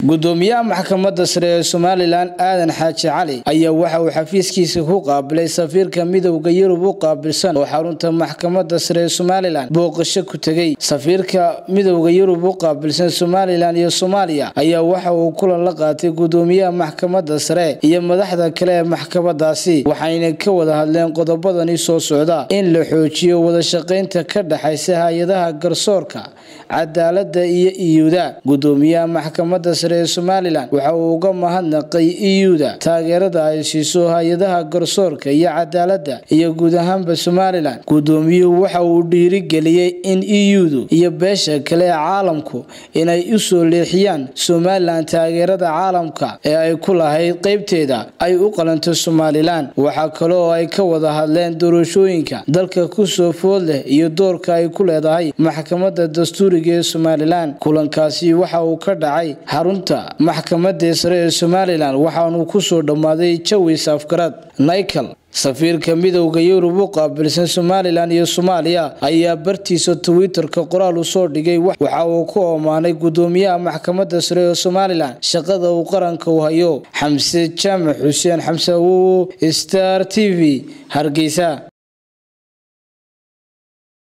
gudoomiyaha maxkamadda sare ee somalilan aadan xaaji cali ayaa waxa uu xafiiskiisa ku qaabilay safiirka midowda yurub u qaabilsan oo xarunta maxkamadda sare ee somalilan booqasho ku tegey safiirka midowda yurub u qaabilsan somalilan iyo soomaaliya ayaa waxa uu kulan la qaatay gudoomiyaha maxkamadda sare iyo madaxda kale ee maxkamadaasi waxayna ka wada hadleen qodobadani soo socda in la xoojiyo wadashaqaynta ka dhexaysa hay-adaha garsoorka cadaalada iyo iyuda gudoomiyaha maxkamadda sare ee somalilan waxa uu uga mahadnaqay iyuda taageerada ay siiso hay-adaha garsoorka iyo cadaalada iyo guud ahaanba somalilan gudoomiyuhu waxa uu dhiirigeliyey in iyudu iyo beesha kale ee caalamku inay usoo leexiyaan somalilan taageerada caalamka ee ay ku lahayd qeybteeda ay u qalanto somalilan waxaa kale oo ay ka wada hadleen doorashooyinka dalka kusoo food leh iyo doorka ay ku leedahay maxkamadda dastuuriga ee somalilan kulankaasi waxa uu ka dhacay xarunta maxkamadda sare ee somalilan waxaanu kusoo dhammaaday jawi saafgarad nichal safiirka midowda yurub u qaabilsan somalilan iyo soomaaliya ayaa bartiisa twitter-ka qoraal u soo dhigay waxa uu ku ammaanay gudoomiyaha maxkamadda sare ee somalilan shaqada uu qaranka u hayo xamse jaamac xuseen xamse awowo star t v hargeysa